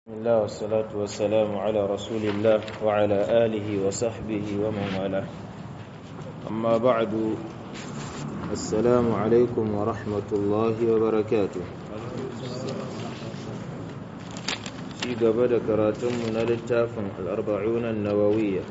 بسم الله والصلاة والسلام على رسول الله وعلى آله وصحبه ومن والاه أما بعد السلام عليكم ورحمة الله وبركاته في قبل كراتم من التافن الأربعون النووية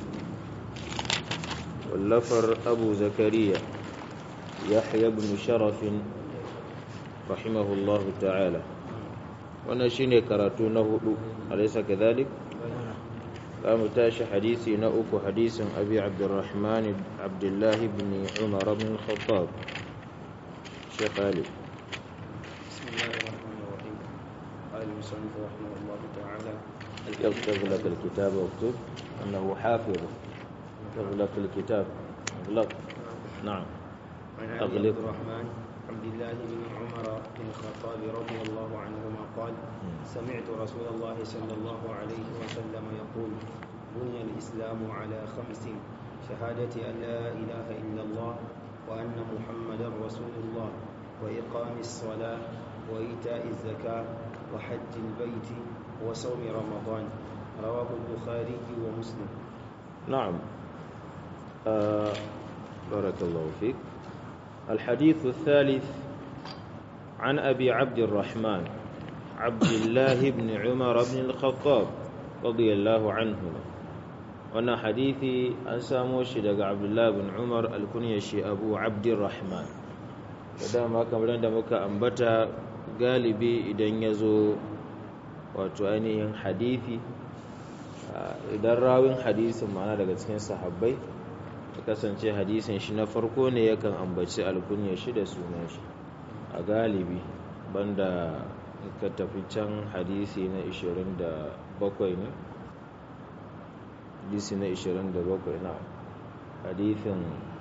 واللفر أبو زكريا يحيى بن شرف رحمه الله تعالى wannan shine karatu na hudu alaysa kadhalik za mu tashi hadisi na uku hadisin abi abdurrahman abdullah ibn umar ibn khattab shaykh ali بسم الله الرحمن الرحيم قال المصنف رحمه الله تعالى يكتب لك الكتاب واكتب انه حافظ يكتب لك الكتاب اغلق نعم عن ابي أغلق. عبد الرحمن عبد الله بن عمر بن الخطاب رضي الله عنهما قال سمعت رسول الله صلى الله عليه وسلم يقول بني الاسلام على خمس شهاده ان لا اله الا الله وان محمدا رسول الله واقام الصلاه وايتاء الزكاه وحج البيت وصوم رمضان رواه البخاري ومسلم نعم آه بارك الله فيك الحديث الثالث عن أبي عبد الرحمن عبد الله بن عمر بن الخطاب رضي الله عنهما وانا حديثي أنسامو شدق عبد الله بن عمر الكنيشي أبو عبد الرحمن ودام كما دمك أنبتا galibi idan ya zo wato ainihin hadithi idan rawin hadisin ma'ana daga cikin sahabbai ya kasance hadisin shi na farko ne yakan ambaci alkunya shi da sunan shi a galibi banda ka tafi can hadisi na 27 ne hadisi na 27 na hadisin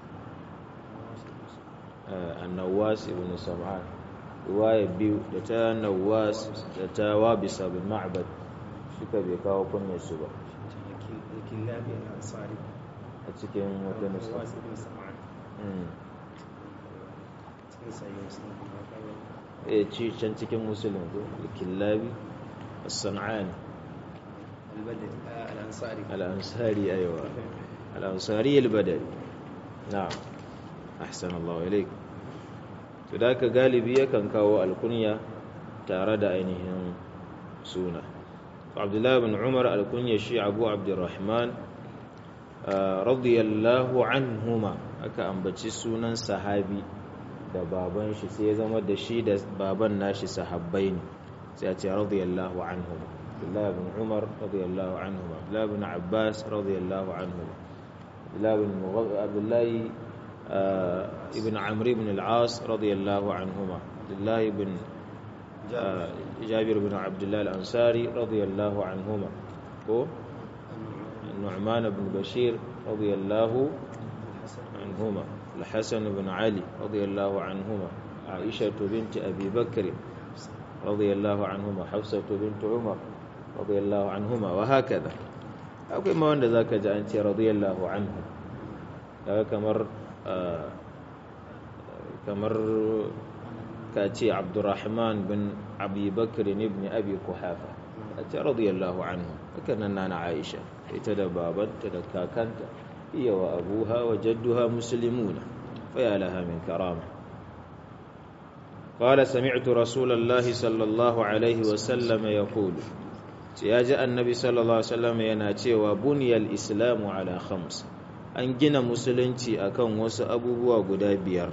annawas ibn sam'an riwaya biyu da ta nawas da ta wabisa bin ma'bad suka bai kawo kunyar su ba الكلاب الأنصاري a cikin wata nusa الواس بن سمعان Mm. cikin sayi muslim kuma kawo eh ci can cikin musulun ko killabi as-san'ani albadari al'ansari al-ansari aywa al-ansari al-badali na'am ahsan Allah ilayk to da ka galibi yakan kawo alkunya tare da ainihin suna Abdullah ibn Umar alkunya shi Abu Abdurrahman ah, radiyallahu anhuma aka ambaci sunan sahabi da baban shi sai ya zama da shi da baban nashi sahabbai ne sai a ce radiyallahu anhuma Abdullah ibn Umar radiyallahu anhuma Abdullah ibn Abbas radiyallahu anhuma Abdullah ibn Mughadd Abdullah آه، ابن عمرو بن العاص رضي الله عنهما عبد الله بن آه، جابر بن عبد الله الأنصاري رضي الله عنهما هو النعمان بن بشير رضي الله عنهما الحسن بن علي رضي الله عنهما عائشة بنت أبي بكر رضي الله عنهما حفصة بنت عمر رضي الله عنهما وهكذا أقول ما وند ذاك جاء أنت رضي الله عنه kaga kamar ah, kamar ka ce abdurrahman bin abi bakr ibn abi kuhafa a ce radiyallahu anhu haka nan nana aisha ita da babanta da kakanta iya wa abuha wa jadduha muslimuna faya laha min karama قال سمعت رسول الله صلى الله عليه وسلم يقول ya ji annabi sallallahu alaihi wasallam yana cewa buniyal islamu ala khams an gina musulunci akan wasu abubuwa guda biyar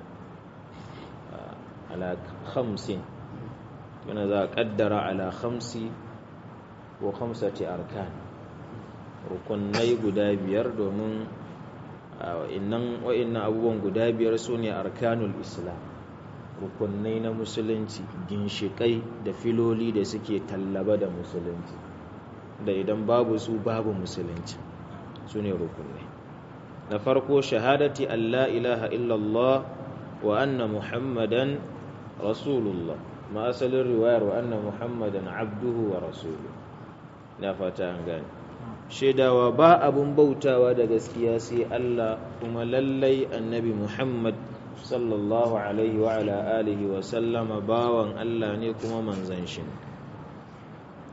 ala khamsin yana za a kaddara ala khamsi wa khamsati arkan rukunai guda biyar domin wa'innan wa'innan abubuwan guda biyar su ne arkanul islam rukunai na musulunci ginshiƙai da filoli da suke tallaba da musulunci da idan babu su babu musulunci su ne rukunai na farko shahadati Allah ilaha illallah wa anna muhammadan rasulullah ma asalin riwayar wa anna muhammadan abduhu wa rasuluhu na fata an gane shaidawa ba abun bautawa da gaskiya sai Allah kuma lallai annabi muhammad sallallahu alaihi wa ala alihi wa sallama bawan Allah ne kuma manzan shi ne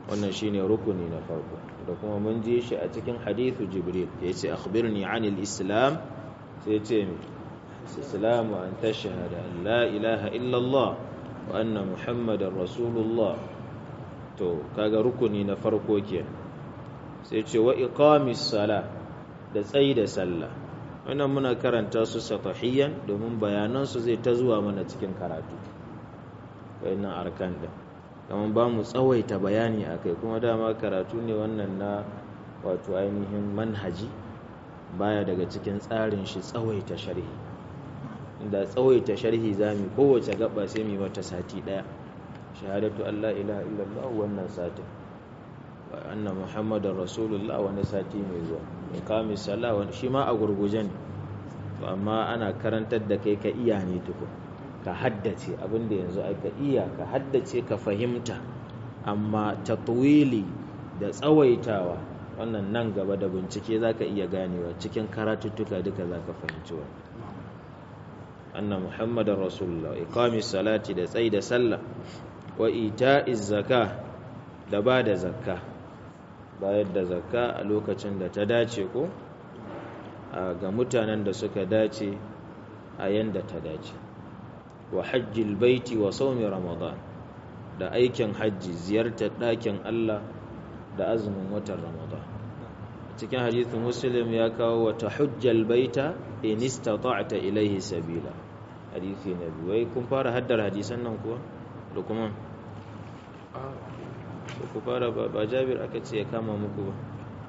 wannan shine rukuni na farko da kuma mun ji shi a cikin hadithu jibril da yace akhbirni anil islam sai yace mi islamu an tashhada an la ilaha illa allah wa anna muhammadar rasulullah to kaga rukuni na farko kenan sai ce wa iqamis sala da tsayi da sallah wannan muna karanta su satahiyan domin bayanan su zai ta zuwa mana cikin karatu wayannan arkan din kamar ba mu tsawaita bayani akai kuma dama karatu ne wannan na wato ainihin manhaji baya daga cikin tsarin shi tsawaita sharhi inda tsawaita sharhi zamu kowace gaba sai mu mata sati daya shahadatu Allah ilaha illallah wannan satin wa anna muhammadar rasulullah wani sati mai zuwa iqamis sala wani shi ma a gurguje ne to amma ana karantar da kai ka iya ne tukun ka haddace abinda yanzu aka iya ka haddace ka fahimta amma tatwili da tsawaitawa wannan nan gaba da bincike zaka iya ganewa cikin karatuttuka duka zaka fahimci wa anna muhammadar rasulullah iqamis salati da tsayi da sallah wa ita'iz zaka da ba da zakka bayar da zakka a lokacin da ta dace ko ga mutanen da suka dace a yanda ta dace wa hajjil baiti wa saumi ramadan da aikin hajji ziyartar ɗakin Allah da azumin watan ramadan cikin hadithin muslim ya kawo wata hujjal baita in istata'ta ilaihi sabila hadisi na biyu wai kun fara haddar hadisan nan kuwa lukman ku fara ba jabir aka ce ya kama muku ba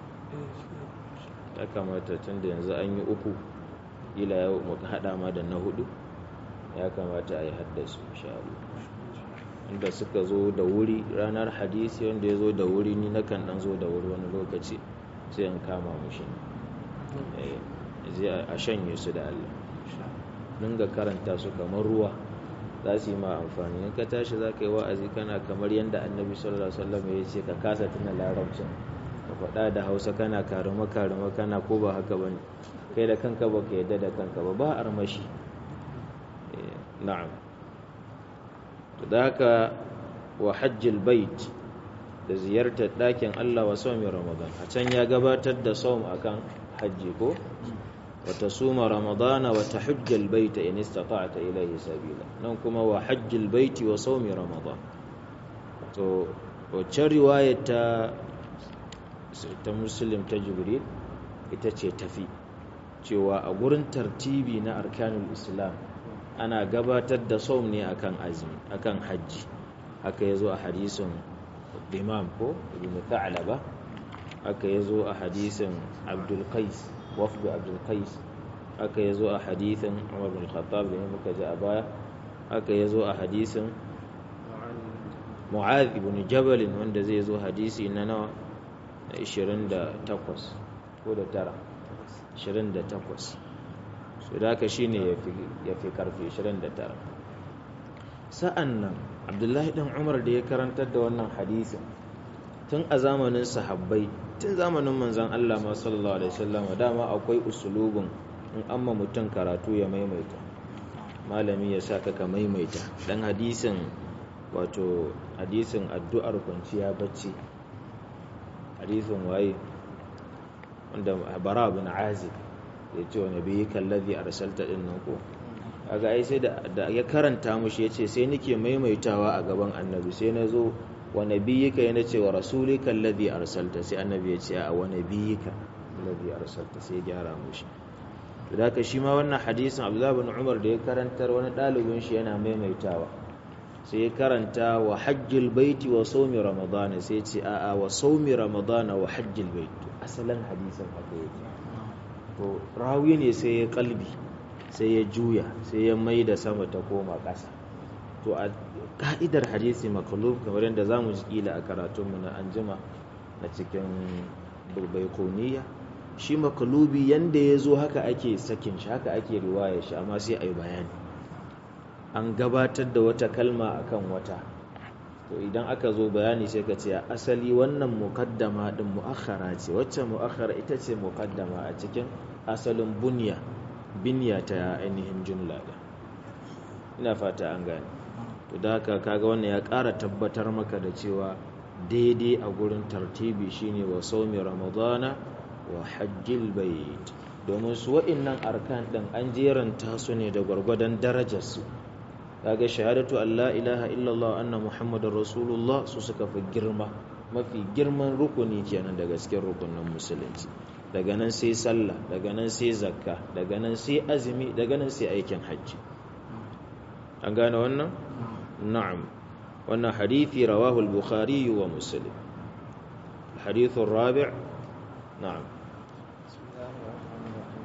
ya kamata tun da yanzu an yi uku ila yau muka hada ma da na hudu ya kamata a yi haddasu sha'alu inda suka zo da wuri ranar hadisi wanda ya zo da wuri ni na kan dan zo da wuri wani lokaci sai in kama mushi zai a shanye su da allah dinga karanta su kamar ruwa za su yi ma amfani in ka tashi za ka yi wa'azi kana kamar yadda annabi sallallahu alaihi wasallam ya ce ka kasa tuna larabcin ka faɗa da hausa kana karama karama kana ko ba haka bane kai da kanka ba ka yadda da kanka ba ba armashi na'am to da haka wa hajjil bait da ziyartar ɗakin Allah wa saumin ramadan a can ya gabatar da saum akan hajji ko وتصوم رمضان وتحج البيت إن استطعت إليه سبيلا ننكم وحج البيت وصوم رمضان تو wacce riwaya ta ta muslim ta jibril ita ce tafi cewa a gurin tartibi na arkanul islam ana gabatar da saum ne akan azumi akan hajji haka yazo a hadisin imam ko ibn tha'laba haka yazo a hadisin abdul qais wafdu abdul qais haka yazo a hadithin umar bin khattab da muka ji a baya haka yazo a hadisin mu'adh ibn jabal wanda zai zo hadisi na nawa 28 ko da tara 28 so da haka shine yafi yafi karfi 29 sa'an nan abdullahi dan umar da ya karantar da wannan hadisin tun a zamanin sahabbai tun zamanin manzan Allah ma sallallahu alaihi wasallam dama akwai usulubin in amma mutum karatu ya maimaita malami ya sa ka maimaita dan hadisin wato hadisin addu'ar kwanciya bacci hadisin waye wanda bara bin azib ya ce wa nabi kallazi arsalta din nan ko kaga ai sai da ya karanta mushi yace sai nake maimaitawa a gaban annabi sai na zo wa nabiyyika yana ce wa rasulika alladhi arsalta sai annabi ya ce a wa nabiyyika alladhi arsalta sai gyara mushi to da haka shi ma wannan hadisin Abdullah bin Umar da ya karantar wani dalibin shi yana maimaitawa sai ya karanta wa hajjil baiti wa sawmi ramadan sai ya ce a a wa sawmi ramadan wa hajjil bait asalin hadisin haka yake to rawi ne sai ya kalbi sai ya juya sai ya mai da sama ta koma ƙasa to a ka'idar hadisi makalub kamar yadda za mu ji kila a karatunmu na anjima na cikin bulbaikoniya shi makalubi yadda ya zo haka ake sakin shi haka ake riwaya shi amma sai a yi bayani an gabatar da wata kalma akan wata to idan aka zo bayani sai ka ce asali wannan mukaddama din mu'akhara ce wacce mu'akhara ita ce mukaddama a cikin asalin bunya binya ta ainihin jumla da ina fata an gane to da haka kaga wannan ya ƙara tabbatar maka da cewa daidai a gurin tartibi shine wa saumi ramadana wa hajjil bait domin su wa'innan arkan din an jeranta su ne da gwargwadon darajarsu kaga shahadatu an la ilaha illallah anna muhammadar rasulullah su suka fi girma mafi girman rukuni kenan daga cikin rukunin musulunci daga nan sai sallah daga nan sai zakka daga nan sai azumi daga nan sai aikin hajji an gane wannan na'am wannan hadithi rawahu al-bukhari wa muslim الحديث الرابع نعم بسم الله الرحمن الرحيم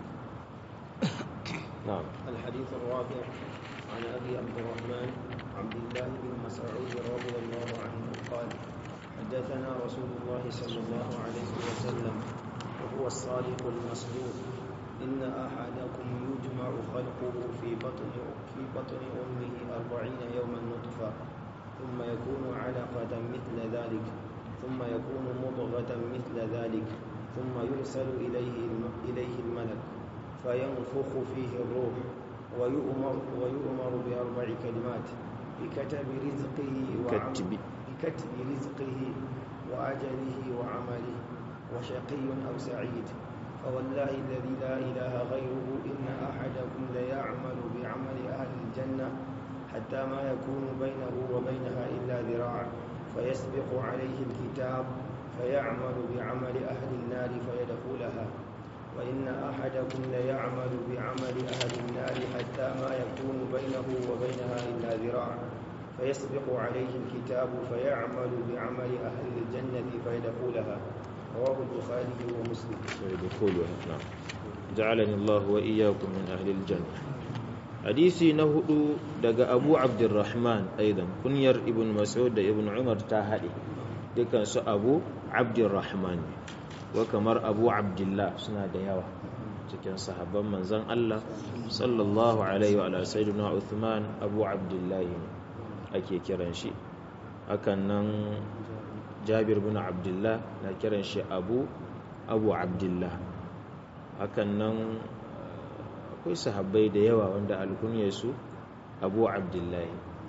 نعم الحديث الرابع عن ابي عبد الرحمن عبد الله بن مسعود رضي الله عنه قال حدثنا رسول الله صلى الله عليه وسلم وهو الصادق المصدوق ان احدكم يجمع خلقه في بطن في بطن امه أربعين يوما نطفه ثم يكون علقه مثل ذلك ثم يكون مضغه مثل ذلك ثم يرسل اليه الم- اليه الملك فينفخ فيه الروح ويؤمر ويؤمر بأربع كلمات بكتب رزقه وعم- كتب. بكتب رزقه وأجله وعمله وشقي أو سعيد فوالله الذي لا إله غيره إن أحدكم ليعمل بعمل أهل الجنة حتى ما يكون بينه وبينها إلا ذراع فيسبق عليه الكتاب فيعمل بعمل أهل النار فيدخلها وإن أحدكم ليعمل بعمل أهل النار حتى ما يكون بينه وبينها إلا ذراع فيسبق عليه الكتاب فيعمل بعمل أهل الجنة فيدخلها رواه البخاري ومسلم يدخلها نعم جعلني الله وإياكم من أهل الجنة حديثي نهدو دقى أبو عبد الرحمن أيضا كنير ابن مسعود ابن عمر تاهدي دكان سو أبو عبد الرحمن وكمر أبو عبد الله سنة دياوة cikin sahabban manzon Allah sallallahu alaihi wa ala sayyidina Uthman Abu Abdullah ake kiran shi hakan nan Jabir bin Abdullah na kiran shi Abu Abu Abdullah hakan nan uh, akwai sahabbai da yawa wanda alkunyarsu Abu Abdullah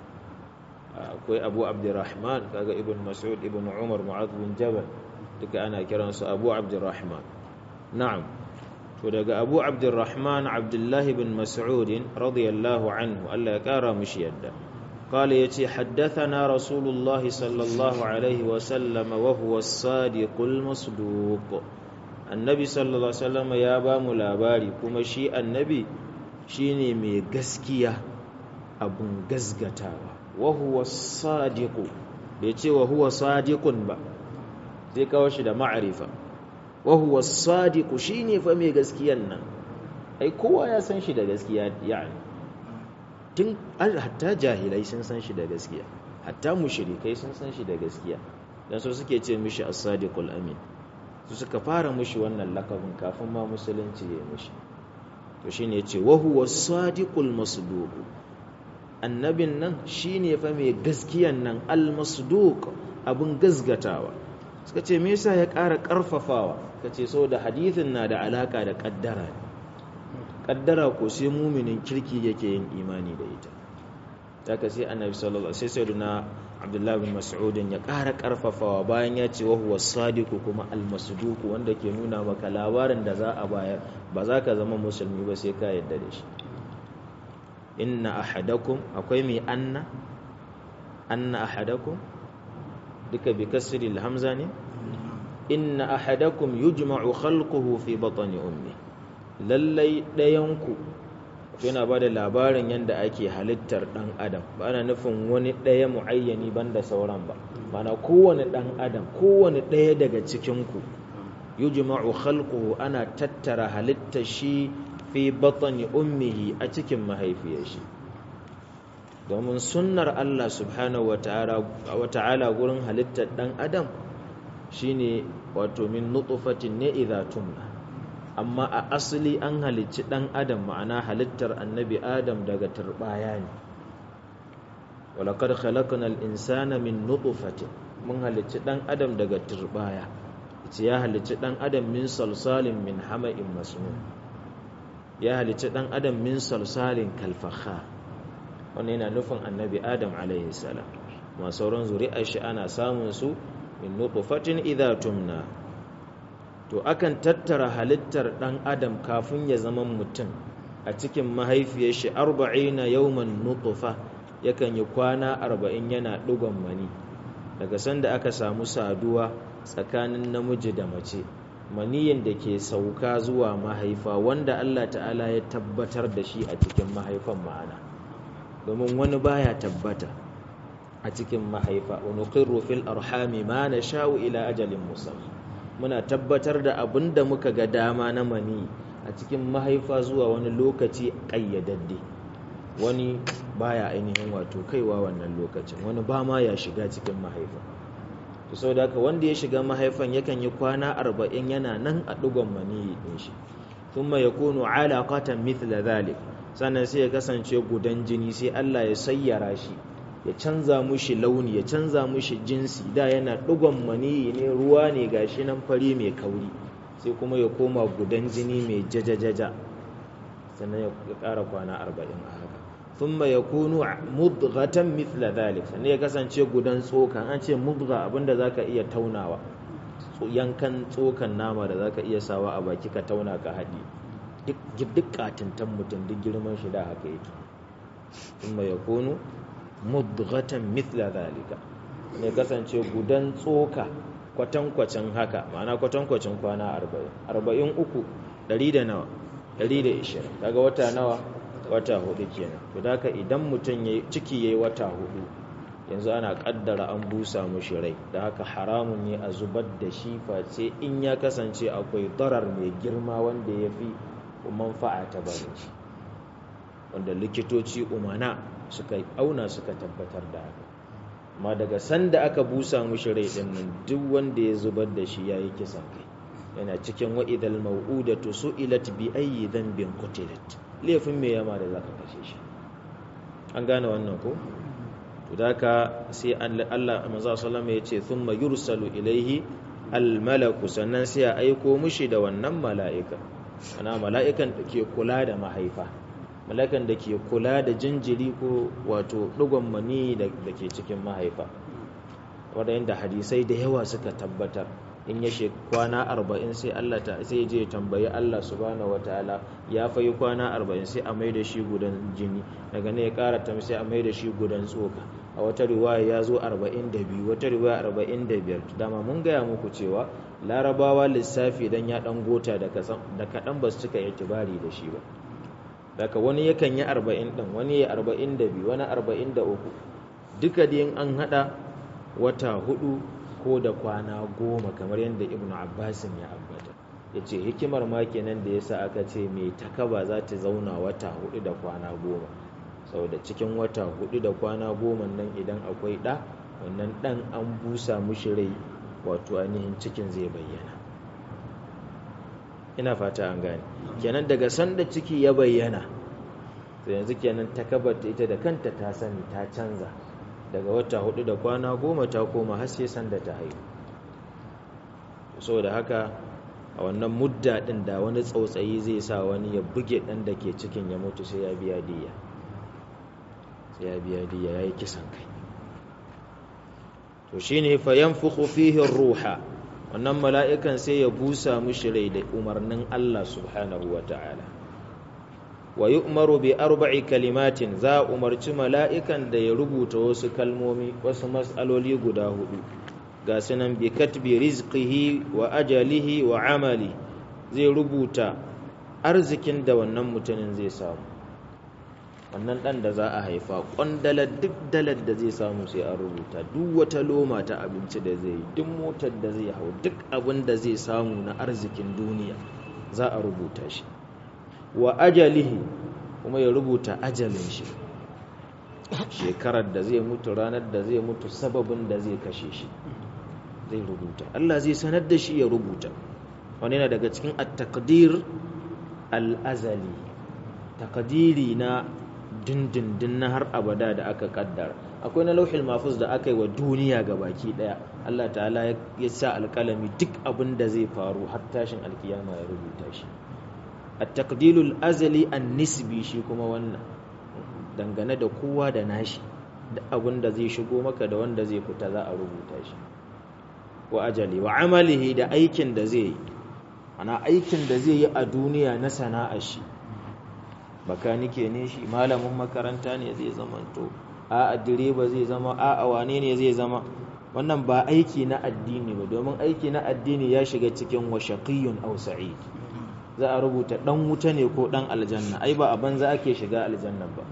Uh, akwai Abu Abdurrahman kaga Ibn Mas'ud Ibn Umar Mu'adh bin Jabal duka ana kiransu Abu Abdurrahman na'am to daga Abu Abdurrahman Abdullah bin Mas'ud radiyallahu anhu Allah ya kara mishi yadda قال يتي حدثنا رسول الله صلى الله عليه وسلم وهو الصادق المصدوق النبي صلى الله عليه وسلم يا بام labari kuma shi annabi shine mai gaskiya abun gasgatawa wa huwa sadiqu bai ce wa huwa sadiqun ba zai kawo shi da ma'arifa wa huwa sadiqu shine fa mai gaskiyan nan ai kowa ya san shi da gaskiya yani tun hatta jahilai sun san shi da gaskiya hatta mushrikai sun san shi da gaskiya dan so suke ce mishi as-sadiqul amin su suka fara mishi wannan lakabin kafin ma musulunci ya mishi to shine yace wa huwa as-sadiqul masduq annabin nan shine fa mai gaskiyan nan al-masduq abun gazgatawa suka ce me yasa ya ƙara ƙarfafawa kace saboda hadithin na da alaka da kaddara ne kaddara ko sai muminin kirki yake yin imani da ita daga sai annabi sallallahu alaihi wasallam sai sayyidina abdullahi bin mas'ud ya ƙara ƙarfafawa bayan ya ce wa huwa sadiqu kuma al-masduq wanda ke nuna maka labarin da za a bayar ba za ka zama musulmi ba sai ka yarda da shi inna ahadakum akwai mai anna anna ahadakum duka bi kasri al-hamza ne inna ahadakum yujma'u khalquhu fi batni ummi lallai ɗayanku yana ba da labarin yadda ake halittar ɗan adam ba ana nufin wani ɗaya mu'ayyani banda sauran ba mana kowane ɗan adam kowane ɗaya daga cikinku yujma'u khalquhu ana tattara halittar shi fi batni ummihi a cikin mahaifiyar shi domin sunnar Allah subhanahu wa ta'ala gurin halittar ɗan adam shine wato min nutfatin ne idza tumna amma a asali an halicci ɗan adam ma'ana halittar annabi adam daga turbaya ne walakar khalaqna al-insana min nutfatin mun halicci ɗan adam daga turbaya ce ya halicci ɗan adam min salsalin min hama'in masnun ya halicci ɗan adam min salsalin kalfakha wannan yana nufin annabi adam alaihi salam ma sauran zuri'ar shi ana samun su min nutfatin idha tumna to akan tattara halittar dan adam kafin ya zama mutum a cikin mahaifiyar shi 40 yawman nutfa yakan yi kwana 40 yana dugon mani daga sanda aka samu saduwa tsakanin namiji da mace maniyin da ke sauka zuwa mahaifa wanda Allah ta'ala ya tabbatar da shi a cikin mahaifan ma'ana domin wani baya tabbata a cikin mahaifa wa nuqirru fil arhami ma nasha'u ila ajalin musamma muna tabbatar da abin da muka ga dama na mani a cikin mahaifa zuwa wani lokaci kayyadadde wani baya ainihin wato kaiwa wannan lokacin wani ba ma ya shiga cikin mahaifa to sau da wanda ya shiga mahaifan yakan yi kwana arba'in yana nan a ɗigon maniyi ɗin shi thumma yakunu alaqatan mithla dhalik sannan sai ya kasance gudan jini sai Allah ya sayyara shi ya canza mushi launi ya canza mushi jinsi da yana ɗigon maniyi ne ruwa ne gashi nan fari mai kauri sai kuma ya koma gudan jini mai jajajaja sannan ya ƙara kwana arba'in a haka thumma yakunu mudghatan mithla dhalik sannan ya kasance gudan tsoka an ce mudgha abinda zaka iya taunawa yankan tsokan nama da zaka iya sawa a baki ka tauna ka haɗi duk duk katintan mutum duk girman shi da haka yake thumma yakunu mudghatan mithla dhalika ne kasance gudan tsoka kwatankwacin haka ma'ana kwatankwacin kwana 40 40 uku 100 da nawa 120 kaga wata nawa wata hudu kenan to haka idan mutum ya ciki yayi wata hudu yanzu ana kaddara an busa mushi rai da haka haramun ne a zubar da shi face in ya kasance akwai darar mai girma wanda ya fi manfa'a ta barin shi wanda likitoci umana suka auna suka tabbatar da haka amma daga sanda aka busa mushi rai din nan duk wanda ya zubar da shi yayi kisan kai yana cikin wa'idal mau'udatu su'ilat bi ayyi dhanbin qutilat laifin me yama da zaka kashe shi an gane wannan ko to daka sai Allah manzo sallama ya ce thumma yursalu ilaihi almalaku sannan sai ya aiko mushi da wannan mala'ika ana mala'ikan da ke kula da mahaifa mala'ikan da ke kula da jinjiri ko wato dugon mani da ke cikin mahaifa wadanda hadisai da yawa suka tabbatar in ya she kwana arba'in sai Allah ta sai je tambayi Allah subhanahu wataala ya fayi kwana arba'in sai a mai da shi gudan jini daga ne ya kara tam sai a mai da shi gudan tsoka a wata riwaya ya zo arba'in da biyu wata riwaya arba'in da biyar dama mun gaya muku cewa larabawa lissafi dan ya dan gota da kaɗan ba su cika itibari da shi ba daga wani yakan yi arba'in ɗin wani ya arba'in da biyu wani arba'in da uku duka da an haɗa wata hudu ko da kwana goma kamar yadda ibn abbasin ya ambata ya ce hikimar ma kenan da yasa aka ce mai takaba za ta zauna wata hudu da kwana goma saboda cikin wata hudu da kwana goma nan idan akwai ɗa wannan ɗan an busa mushi rai wato ainihin cikin zai bayyana ina fata an gane kenan daga sanda ciki ya bayyana sai yanzu kenan takabar ita da kanta ta sani ta canza daga wata hudu da kwana goma ta koma har sai sanda ta haihu saboda haka a wannan mudda din da wani tsautsayi zai sa wani ya buge dan da ke cikin ya mutu sai ya biya diya sai ya biya diya yayi kisan kai to shine fa yanfukhu fihi ruha wannan mala'ikan sai ya busa mushi rai da umarnin Allah subhanahu wataala wa yu'maru bi arba'i kalimatin za umarci mala'ikan da ya rubuta wasu kalmomi wasu mas'aloli guda hudu ga sunan bi katbi rizqihi wa ajalihi wa amali zai rubuta arzikin da wannan mutumin zai samu wannan dan da za a haifa kwandalar duk dalar da zai samu sai an rubuta duk wata loma ta abinci da zai yi duk motar da zai hau duk abin da zai samu na arzikin duniya za a rubuta shi wa ajalihi kuma ya rubuta ajalin shi shekarar da zai mutu ranar da zai mutu sababin da zai kashe shi zai rubuta Allah zai sanar da shi ya rubuta wani yana daga cikin at-taqdir al-azali taqdiri na dindindin na har abada da aka kaddara akwai na lauhil mafuz da aka yi wa duniya ga baki daya Allah ta'ala ya sa alkalami duk abin da zai faru har tashin alkiyama ya rubuta shi at-taqdilul azali an-nisbi shi kuma wannan dangane da kowa da nashi da abin da zai shigo maka da wanda zai fita za a rubuta shi wa ajali wa amalihi da aikin da zai yi ana aikin da zai yi a duniya na sana'ar shi bakanike ne shi malamin makaranta ne zai zamanto a direba zai zama a wane ne zai zama wannan ba aiki na addini ba domin aiki na addini ya shiga cikin wa shaqiyun aw sa'id za a rubuta dan wuta ne ko dan aljanna ai ba a banza ake shiga aljanna ba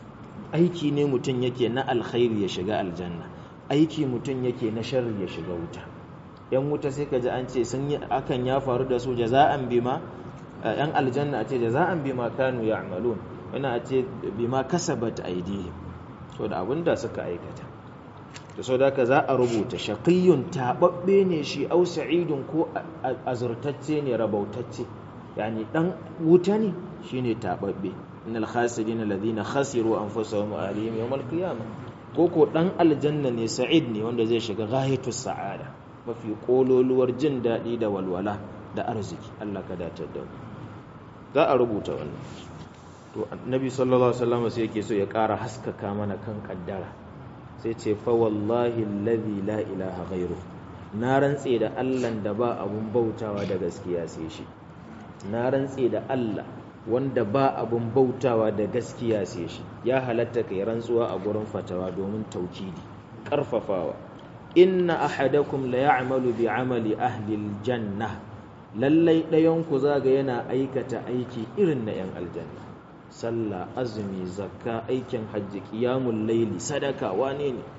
aiki ne mutum yake na alkhairi ya shiga aljanna aiki mutum yake na sharri ya shiga wuta yan wuta sai ka ji an ce sun yi akan ya faru da su jaza'an bima yan aljanna a ce jaza'an bima kanu ya'malun wani a ce bima kasabat aidihim so da abin da suka aikata da so da ka za a rubuta shaqiyyun tababbe ne shi au sa'idun ko azurtacce ne rabautacce yani dan wuta ne shine tababbe innal khasirin alladhina khasiru anfusahum wa ahlihim yawm al-qiyamah ko ko dan aljanna ne sa'id ne wanda zai shiga ghayatus sa'ada mafi kololuwar jin daɗi da walwala da arziki Allah ka datar da mu za a rubuta wannan to annabi sallallahu alaihi wasallam sai yake so ya ƙara haskaka mana kan kaddara sai ce fa wallahi alladhi la ilaha ghairu na rantse da Allah da ba abun bautawa da gaskiya sai shi na rantse da Allah wanda ba abun bautawa da gaskiya sai shi ya halatta kai rantsuwa a gurin fatawa domin taukidi karfafawa inna ahadakum la ya'malu bi amali ahli aljanna lallai ɗayan ku zaga yana aikata aiki irin na yan aljanna sallah azumi zakka aikin hajji qiyamul layli sadaka wane ne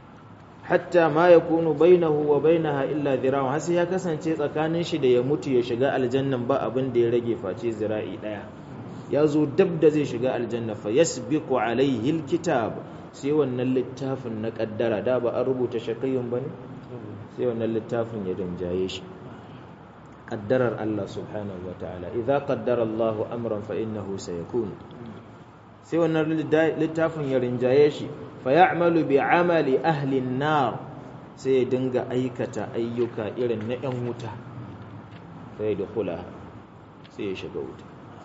hatta ma yakunu bainahu wa bainaha illa dhira'un har sai ya kasance tsakanin shi da ya mutu ya shiga aljannan ba abin da ya rage face zira'i daya ya zo dab da zai shiga aljanna fa yasbiqu alaihi alkitab sai wannan littafin na kaddara da ba an rubuta shakayyun bane sai wannan littafin ya danjaye shi qaddarar Allah subhanahu wa ta'ala idza qaddara Allah amran fa innahu sayakun sai wannan littafin ya rinjaye shi fa ya'malu bi amali ahli an-nar sai ya dinga aikata ayyuka irin na yan wuta sai da kula sai ya shiga wuta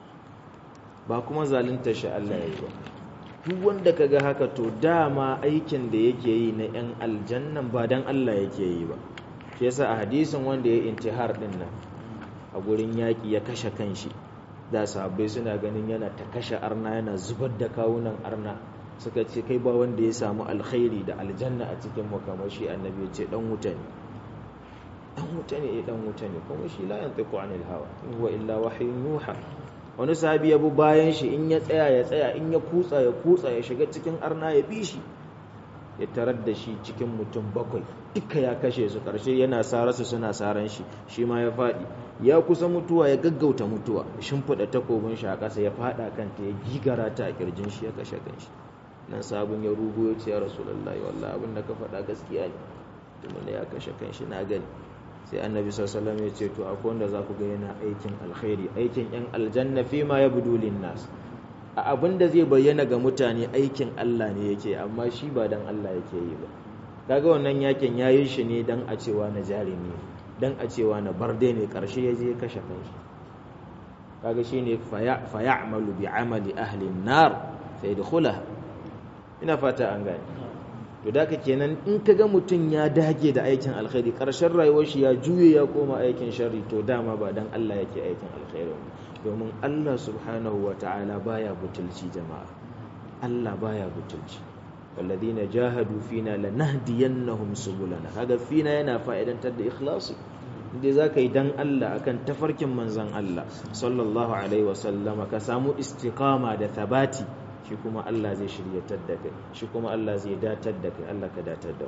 ba kuma zalunta shi Allah ya yi ba duk wanda kaga haka to dama aikin da yake yi na yan aljannan ba dan Allah yake yi ba shi yasa a hadisin wanda ya intihar din nan a gurin yaƙi ya kashe kanshi da sahabbai suna ganin yana ta kashe arna yana zubar da kawunan arna suka ce kai ba wanda ya samu alkhairi da aljanna a cikin makamashi annabi ya ce dan wuta ne dan wuta ne dan wuta ne kuma shi la yantiqu anil hawa in huwa illa wahyun yuha wani sahabi ya bi bayan shi in ya tsaya ya tsaya in ya kutsa ya kutsa ya shiga cikin arna ya bi shi ya tarar da shi cikin mutum bakwai duka ya kashe su ƙarshe yana sararsu suna saran shi shi ma ya faɗi ya kusa mutuwa ya gaggauta mutuwa shimfiɗa takobin shi a ƙasa ya faɗa kanta ya gigara ta a ƙirjin shi ya kashe kanshi nan sabon ya rugo ya ce ya rasulullahi wallahi abin da ka faɗa gaskiya ne kuma ya kashe kanshi na gani sai annabi sallallahu ya ce to akwai wanda za ku ga yana aikin alkhairi aikin yan aljanna fi ma yabdu lin nas a abin da zai bayyana ga mutane aikin Allah ne yake amma shi ba dan Allah yake yi ba kaga wannan yakin yayi shi ne dan a cewa na jarumi dan a cewa na barde ne karshe ya je kashe kanshi kaga shine fa ya'malu bi amali ahli an-nar fa yadkhulaha ina fata an gane to da ka kenan in kaga mutum ya dage da aikin alkhairi karshen rayuwar shi ya juye ya koma aikin sharri to dama ba dan Allah yake aikin alkhairi domin Allah subhanahu wa ta'ala baya butulci jama'a Allah baya butulci walladhina jahadu fina lanahdiyannahum subulana kaga fina yana fa'idantar da ikhlasi inda zaka yi dan Allah akan tafarkin manzon Allah sallallahu alaihi wasallama ka samu istiqama da thabati shi kuma Allah zai shiryatar da kai shi kuma Allah zai datar da kai Allah ka datar da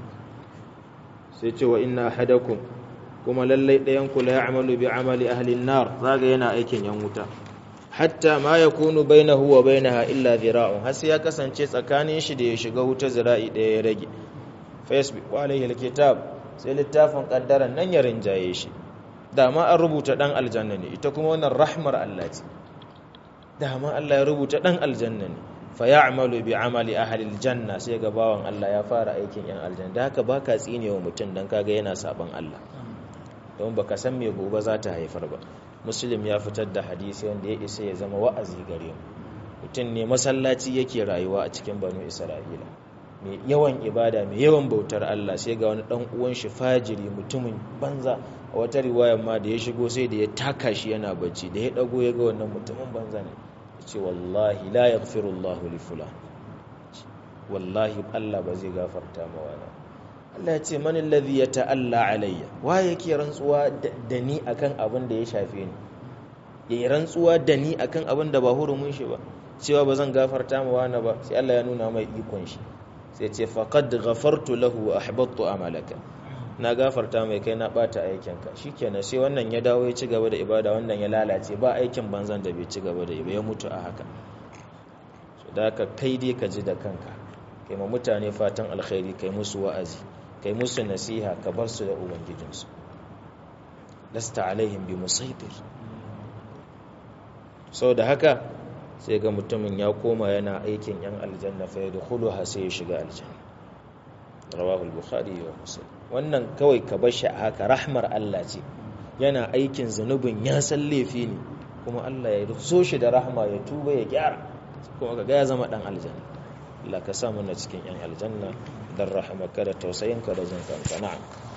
sai ce wa inna ahadakum kuma lallai ɗayan ku la ya'malu bi amali ahli an-nar zaga yana aikin yan wuta hatta ma yakunu bainahu wa bainaha illa dhira'un har sai ya kasance tsakanin shi da ya shiga wuta zira'i ɗaya ya rage facebook wa alaihi alkitab sai littafin kaddaran nan ya rinjaye shi dama an rubuta dan aljanna ne ita kuma wannan rahmar Allah ce dama Allah ya rubuta dan aljanna ne fa ya'malu bi amali ahli aljanna sai ga bawan Allah ya fara aikin yan aljanna da haka baka tsinewa mutum dan kaga yana saban Allah don baka san me gobe za ta haifar ba muslim ya fitar da hadisi wanda ya isa ya zama wa'azi gare mu mutum ne masallaci yake rayuwa a cikin banu isra'ila mai yawan ibada mai yawan bautar Allah sai ga wani dan uwan shi fajiri mutumin banza a wata riwayar ma da ya shigo sai da ya taka shi yana bacci da ya dago ya ga wannan mutumin banza ne ce wallahi la yaghfirullahu li fulan wallahi Allah ba zai gafarta ma wani Allah ya ce man alladhi yata'alla alayya wa yake rantsuwa da ni akan abin da ya shafe ni yayi rantsuwa da ni akan abin da ba hurumin shi ba cewa ba zan gafarta ma wani ba sai Allah ya nuna mai ikon shi sai ce faqad ghafartu lahu wa ahbattu amalaka na gafarta mai kai na bata aikinka shikenan sai wannan ya dawo ya ci gaba da ibada wannan ya lalace ba aikin banzan da bai ci gaba da ya mutu a haka so da ka kai dai ka ji da kanka kai ma mutane fatan alkhairi kai musu wa'azi kai musu nasiha ka bar su da ubangijinsu lasta alaihim bi musaitir sau da haka sai ga mutumin ya koma yana aikin yan aljanna fa yadkhuluha sai ya shiga aljanna rawahul bukhari wa muslim wannan kawai ka bar shi a haka rahmar Allah ce yana aikin zanubin ya san laifi ne kuma Allah ya so shi da rahma ya tuba ya gyara kuma kaga ya zama dan aljanna Allah ka sa mana cikin yan aljanna dan rahmaka da tausayinka da jin kanka na'am